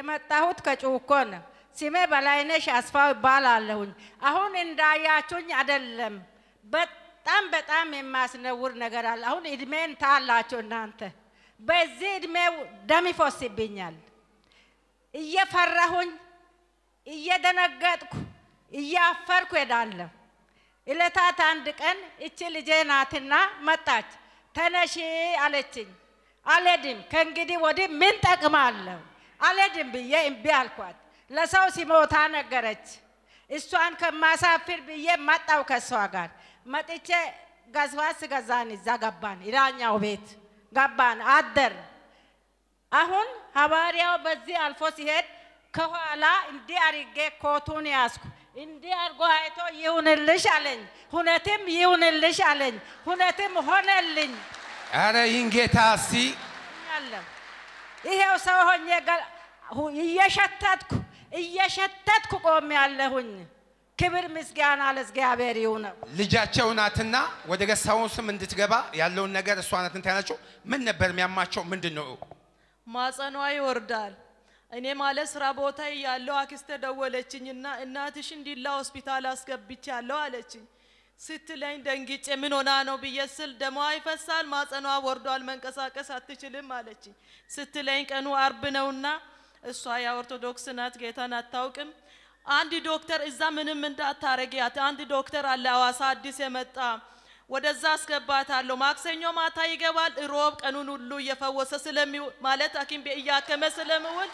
የመጣሁት ከጩኮ ነው። ስሜ በላይነሽ አስፋው ይባላለሁኝ። አሁን እንዳያችሁኝ አይደለም። በጣም በጣም የሚያስነውር ነገር አለ። አሁን እድሜን ታላችሁ እናንተ። በዚህ እድሜው ደም ይፈስብኛል። እየፈራሁኝ እየደነገጥኩ እያፈርኩ ሄዳለሁ። እለታት አንድ ቀን እቺ ልጄ ናትና መጣች። ተነሺ አለችኝ። አልሄድም። ከእንግዲህ ወዲህ ምን ጠቅማለሁ? አልሄድም ብዬ እምቢ አልኳት። ለሰው ሲሞታ ነገረች። እሷን ከማሳፍር ብዬ መጣው ከእሷ ጋር መጥቼ ገዝዋስ ገዛን። እዛ ገባን፣ ኢራኛው ቤት ገባን፣ አደር አሁን ሐዋርያው በዚህ አልፎ ሲሄድ ከኋላ እንዲህ አርጌ ኮቱን ያዝኩ። እንዲህ አድርጎ አይቶ ይሁንልሽ አለኝ። ሁነትም ይሁንልሽ አለኝ። ሁነትም ሆነልኝ። ኧረ ይህን ጌታ እስቲ አለም ይሄው ሰው ሆኜ ገ- ሁ- እየሸተትኩ እየሸተትኩ ቆሜ ያለሁኝ። ክብር ምስጋና ለእግዚአብሔር ይሁነው። ልጃቸው ናትና ወደ ገሳውን ስም እንድትገባ ያለውን ነገር እሷ ናት እንትን ያለችው። ምን ነበር የሚያማቸው? ምንድን ነው? ማጸኗ ይወርዳል። እኔ ማለት ስራ ቦታ ያለው አክስቴ ደወለችኝና እናትሽ እንዲላ ሆስፒታል አስገብቻለሁ አለችኝ። ስትለኝ ደንግጬ ምን ሆና ነው ብዬ ስል ደሟ ይፈሳል፣ ማጸኗ ወርዷል፣ መንቀሳቀስ አትችልም አለችኝ። ስትለኝ ቀኑ አርብ ነውና እሷ የኦርቶዶክስ ናት፣ ጌታን አታውቅም። አንድ ዶክተር እዛ ምንም እንዳታረጊያት፣ አንድ ዶክተር አለ አዋሳ አዲስ የመጣ ወደዛ አስገባታለሁ። ማክሰኞ ማታ ይገባል፣ ሮብ ቀኑን ሁሉ እየፈወሰ ስለሚውል ማለት ሐኪም ቤት እያከመ ስለሚውል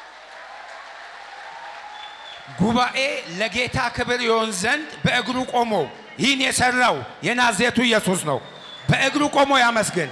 ጉባኤ ለጌታ ክብር ይሆን ዘንድ በእግሩ ቆሞ ይህን የሰራው የናዝሬቱ ኢየሱስ ነው። በእግሩ ቆሞ ያመስግን።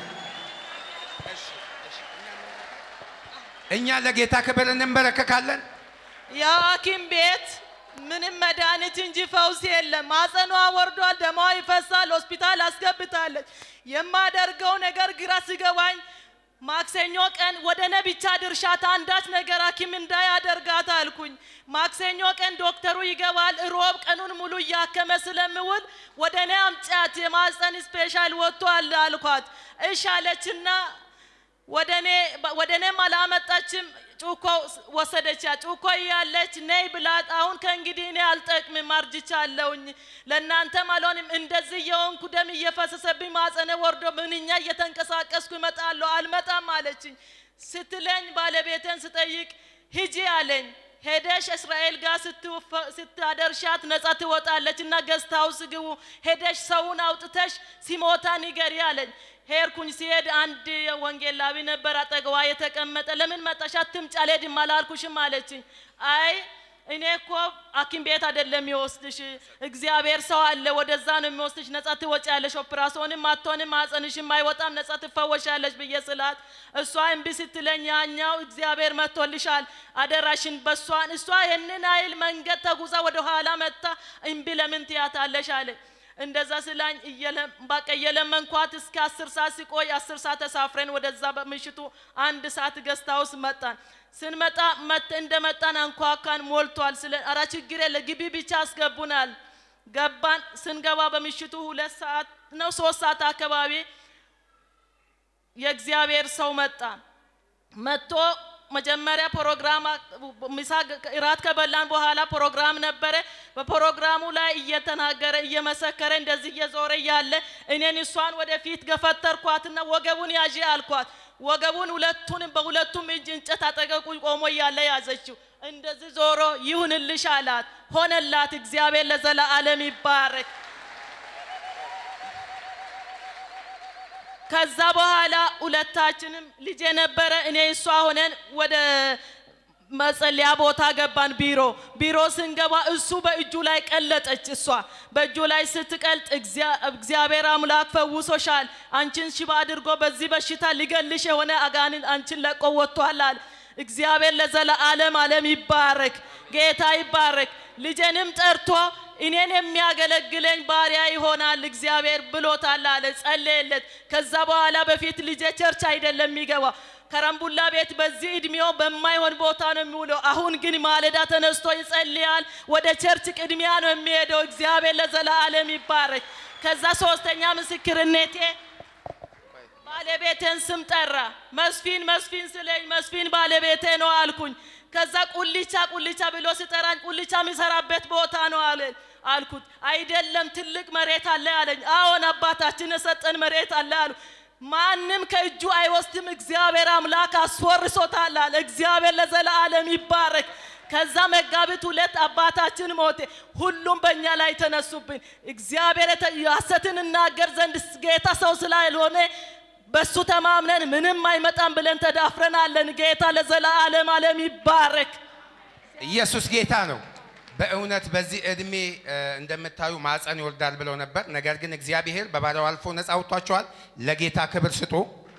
እኛ ለጌታ ክብር እንንበረከካለን። ያ ሐኪም ቤት ምንም መድኃኒት እንጂ ፈውስ የለም። ማጸኗ ወርዷል፣ ደሟ ይፈሳል፣ ሆስፒታል አስገብታለች። የማደርገው ነገር ግራ ሲገባኝ ማክሰኞ ቀን ወደ እኔ ብቻ ድርሻት አንዳች ነገር ሐኪም እንዳያደርጋት አልኩኝ። ማክሰኞ ቀን ዶክተሩ ይገባል፣ ሮብ ቀኑን ሙሉ እያከመ ስለምውል ወደ እኔ አምጫት የማፀን ስፔሻል ወጥቷል አልኳት። እሺ አለችና ወደ እኔ ወደ እኔም አላመጣችም። ጩኮ ወሰደቻ። ጩኮ እያለች ነይ ብላት፣ አሁን ከእንግዲህ እኔ አልጠቅምም አርጅቻለሁኝ፣ ለእናንተም አልሆንም። እንደዚህ የሆንኩ ደም እየፈሰሰብኝ ማጸነ ወርዶ ምንኛ እየተንቀሳቀስኩ እመጣለሁ፣ አልመጣም አለችኝ። ስትለኝ ባለቤቴን ስጠይቅ ሂጂ አለኝ። ሄደሽ እስራኤል ጋር ስትወፈ- ስታደርሻት ነጻ ትወጣለች እና ገስት ሃውስ ግቡ፣ ሄደሽ ሰውን አውጥተሽ ሲሞታ ንገሪ አለኝ። ሄድኩኝ። ሲሄድ አንድ ወንጌላዊ ነበር አጠገቧ የተቀመጠ። ለምን መጣሽ? አትምጪ፣ አልሄድም አላልኩሽም አለችኝ። አይ እኔ እኮ ሐኪም ቤት አይደለም የሚወስድሽ፣ እግዚአብሔር ሰው አለ፣ ወደዛ ነው የሚወስድሽ። ነጻ ትወጫለሽ፣ ኦፕራሲዮንም አትሆንም፣ ማጸንሽም አይወጣም፣ ነጻ ትፈወሻለሽ ብዬ ስላት እሷ እምቢ ስትለኝ ያኛው እግዚአብሔር መጥቶልሻል፣ አደራሽን በሷን እሷ ይህንን አይል መንገድ ተጉዛ ወደ ኋላ መጥታ እምቢ ለምን ትያታለሽ አለኝ። እንደዛ ስላኝ እየለ- በቃ እየለመንኳት እስከ አስር ሰዓት ሲቆይ አስር ሰዓት ተሳፍረን ወደዛ በምሽቱ አንድ ሰዓት ገስታ ውስጥ መጣን። ስንመጣ መጥ እንደመጣን አንኳኳን፣ ሞልቷል። ስለ ኧረ ችግር የለ ግቢ ብቻ አስገቡናል። ገባን። ስንገባ በምሽቱ ሁለት ሰዓት ነው ሶስት ሰዓት አካባቢ የእግዚአብሔር ሰው መጣ። መጥቶ መጀመሪያ ፕሮግራም ምሳ እራት ከበላን በኋላ ፕሮግራም ነበረ። በፕሮግራሙ ላይ እየተናገረ እየመሰከረ እንደዚህ እየዞረ እያለ እኔን እሷን ወደፊት ገፈተርኳትና ወገቡን ያዥ አልኳት። ወገቡን ሁለቱንም በሁለቱም እጅ እንጨት አጠገቁ ቆሞ እያለ ያዘችው። እንደዚህ ዞሮ ይሁንልሽ አላት። ሆነላት። እግዚአብሔር ለዘላለም ይባረክ። ከዛ በኋላ ሁለታችንም ልጅ የነበረ እኔ እሷ ሆነን ወደ መጸለያ ቦታ ገባን። ቢሮ ቢሮ ስንገባ እሱ በእጁ ላይ ቀለጠች። እሷ በእጁ ላይ ስትቀልጥ እግዚአ- እግዚአብሔር አምላክ ፈውሶሻል፣ አንቺን ሽባ አድርጎ በዚህ በሽታ ሊገልሽ የሆነ አጋንንት አንቺን ለቆ ወጥቷል አለ። እግዚአብሔር ለዘለዓለም ዓለም ይባረክ፣ ጌታ ይባረክ። ልጄንም ጠርቶ እኔን የሚያገለግለኝ ባሪያ ይሆናል እግዚአብሔር ብሎታል አለ። ጸለየለት። ከዛ በኋላ በፊት ልጄ ቸርች አይደለም የሚገባው ከረምቡላ ቤት በዚህ እድሜው በማይሆን ቦታ ነው የሚውለው። አሁን ግን ማለዳ ተነስቶ ይጸልያል። ወደ ቸርች ቅድሚያ ነው የሚሄደው። እግዚአብሔር ለዘላለም ይባረክ። ከዛ ሶስተኛ ምስክርነቴ ባለቤቴን ስም ጠራ። መስፊን መስፊን ስለኝ መስፊን ባለቤቴ ነው አልኩኝ። ከዛ ቁልቻ ቁልቻ ብሎ ሲጠራኝ ቁልቻ የሚሰራበት ቦታ ነው አለ አልኩት። አይደለም ትልቅ መሬት አለ አለኝ። አዎን አባታችን የሰጠን መሬት አለ አሉ። ማንም ከእጁ አይወስድም፣ እግዚአብሔር አምላክ አስወርሶታል አለ። እግዚአብሔር ለዘላለም ይባረክ። ከዛ መጋቢት ሁለት አባታችን ሞቴ። ሁሉም በእኛ ላይ ተነሱብን። እግዚአብሔር የተ- ሐሰትን እናገር ዘንድ ጌታ ሰው ስላልሆነ በሱ ተማምነን ምንም አይመጣም ብለን ተዳፍረናለን። ጌታ ለዘላለም ዓለም ይባረክ። ኢየሱስ ጌታ ነው። በእውነት በዚህ እድሜ እ፣ እንደምታዩ ማፀን ይወልዳል ብለው ነበር። ነገር ግን እግዚአብሔር በባሪያው አልፎ ነፃ አውጥቷቸዋል። ለጌታ ክብር ስጡ።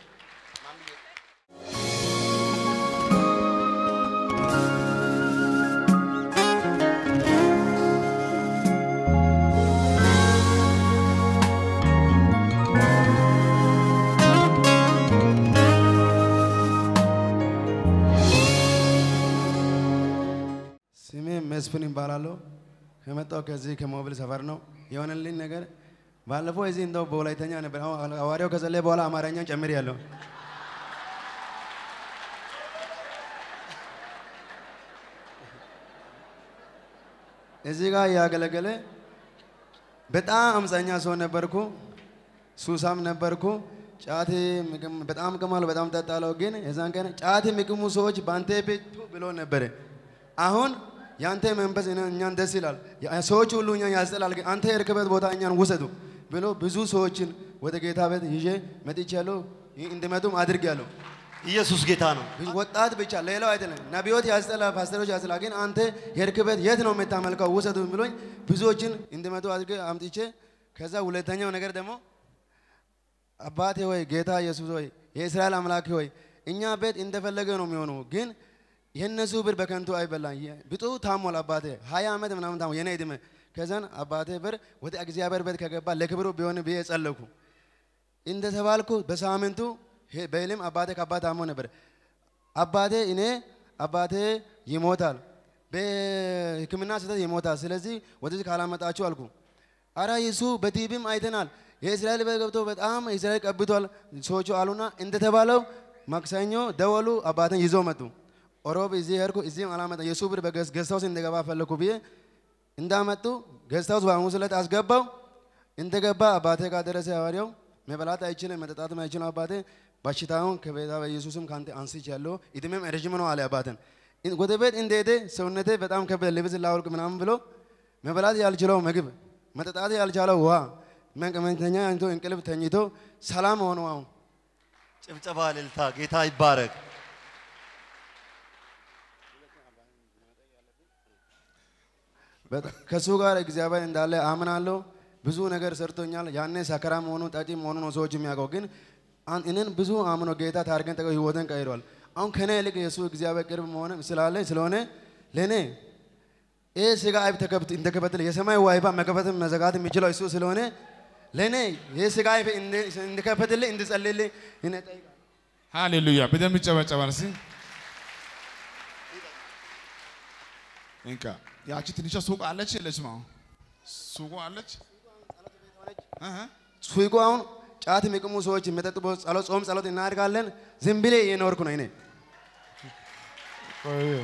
ስሜ መስፍን ይባላለሁ። ከመጣው ከዚህ ከሞbil ሰፈር ነው። የሆነልኝ ነገር ባለፈው እዚህ እንደው በወላይተኛ ነበር። አሁን ሐዋርያው ከጸለየ በኋላ አማርኛን ጨምር ያለው እዚህ ጋር ያገለገለ በጣም አምፀኛ ሰው ነበርኩ። ሱሳም ነበርኩ። ጫት ምግም- በጣም ቅማለሁ፣ በጣም ጠጣለሁ። ግን የዛን ቀን ጫት የሚቅሙ ሰዎች በአንተ ቤት ቱ ብሎ ነበረ። አሁን የአንተ መንፈስ እኔ- እኛን ደስ ይላል፣ ያ- ሰዎች ሁሉ እኛን ያስጠላል። ግን አንተ የርክበት ቦታ እኛን ውሰዱ ብሎ ብዙ ሰዎችን ወደ ጌታ ቤት ይዤ መጥቻለሁ። ይህ እንዲመጡም አድርጌያለሁ። ኢየሱስ ጌታ ነው። ወጣት ብቻ ሌላው አይደለም። ነቢዮት ያስጠላ፣ ፓስተሮች ያስጠላ። ግን አንተ የርክበት የት ነው የምታመልከው ውሰዱ ብሎኝ ብዙዎችን እንዲመጡ አድርጌ አምጥቼ ከዛ ሁለተኛው ነገር ደግሞ አባቴ ሆይ ጌታ ኢየሱስ ሆይ የእስራኤል አምላክ ሆይ እኛ ቤት እንደፈለገ ነው የሚሆነው፣ ግን የእነሱ ብር በከንቱ አይበላም። ብጡ ታሟል አባቴ ሀያ ዓመት ምናምን ታሞ የኔ ዕድሜ ከዛን አባቴ ብር ወደ እግዚአብሔር ቤት ከገባ ለክብሩ ቢሆን ብዬ ጸለኩ። እንደተባልኩ በሳምንቱ ሄ- በህልም አባቴ ከአባት ታሞ ነበር። አባቴ እኔ አባቴ ይሞታል፣ በሕክምና ስህተት ይሞታል። ስለዚህ ወደዚህ ካላመጣችሁ አልኩ። አረ ይሱ በቲቪም አይተናል። የእስራኤል ቤት ገብቶ በጣም እስራኤል ቀብቷል ሰዎቹ አሉና እንደተባለው ማክሰኞ ደወሉ። አባቴን ይዞ መጡ። ኦሮብ እዚህ ሄድኩ። እዚህም አላመጣ የሱ ብር በገዝታውስ እንደገባ ፈለኩ ብዬ እንዳመጡ ገዝታውስ በሐሙስ ዕለት አስገባው። እንደገባ አባቴ ጋር ደረሰ። ሐዋርያው መበላት አይችልም መጠጣትም አይችልም። አባቴ በሽታውን ከቤታ በኢየሱስም ከአንተ አንስቻለሁ፣ ዕድሜም ረዥም ነው አለ አባቴን። ወደ ቤት እንደሄደ ሰውነቴ በጣም ከበደ፣ ልብስ ላውልቅ ምናምን ብሎ መበላት ያልችለው ምግብ፣ መጠጣት ያልቻለው ውሃ፣ መቀመተኛ አንቶ እንቅልፍ ተኝቶ ሰላም ሆኖ አሁን ጭብጨባ እልልታ፣ ጌታ ይባረክ። በጣም ከእሱ ጋር እግዚአብሔር እንዳለ አምናለሁ። ብዙ ነገር ሰርቶኛል። ያኔ ሰከራ መሆኑ ጠጪ መሆኑ ነው ሰዎች የሚያውቀው። ግን አን- እኔን ብዙ አምኖ ጌታ ታርገን ጠቀ ህይወትን ቀይሯል። አሁን ከኔ ይልቅ የእሱ እግዚአብሔር ቅርብ መሆን ስላለ ስለሆነ ለእኔ ይህ ስጋ አይብ ተከብት እንደከፈትል የሰማይ ዋይባ መከፈትም መዘጋት የሚችለው እሱ ስለሆነ ለእኔ ይህ ስጋ አይብ እንደ- እንዲከፈትልኝ እንድጸልይልኝ እኔ ጠይቃለሁ። ሃሌሉያ በደንብ ይጨበጨባል። እስኪ እንካ ያቺ ትንሿ ሱቅ አለች የለችም? አሁን ሱቁ አለች። እህ ሱቁ አሁን ጫት የሚቅሙ ሰዎች የሚጠጡበት ጸሎት ጾም ጸሎት እናድርጋለን። ዝም ብሌ እየኖርኩ ነው እኔ ቆይ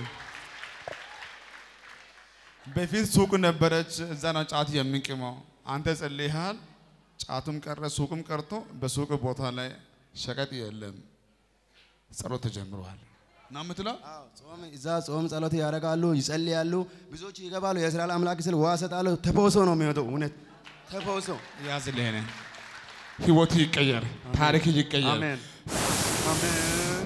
በፊት ሱቅ ነበረች፣ እዛ ነው ጫት የምንቅመው። አንተ ጸልይሃል፣ ጫቱም ቀረ፣ ሱቅም ቀርቶ በሱቅ ቦታ ላይ ሸቀጥ የለም። ጸሎት ተጀምሯል ነው የምትለው? አዎ፣ ጾም እዛ ጾም ጸሎት ያደርጋሉ፣ ይጸልያሉ። ብዙዎች ይገባሉ። የእስራኤል አምላክ ስል ውሃ እሰጣለሁ። ተፈውሶ ነው የሚወጣው። እውነት ተፈውሶ። ያዝልህ ህይወት ይቀየር፣ ታሪክ ይቀየር። አሜን አሜን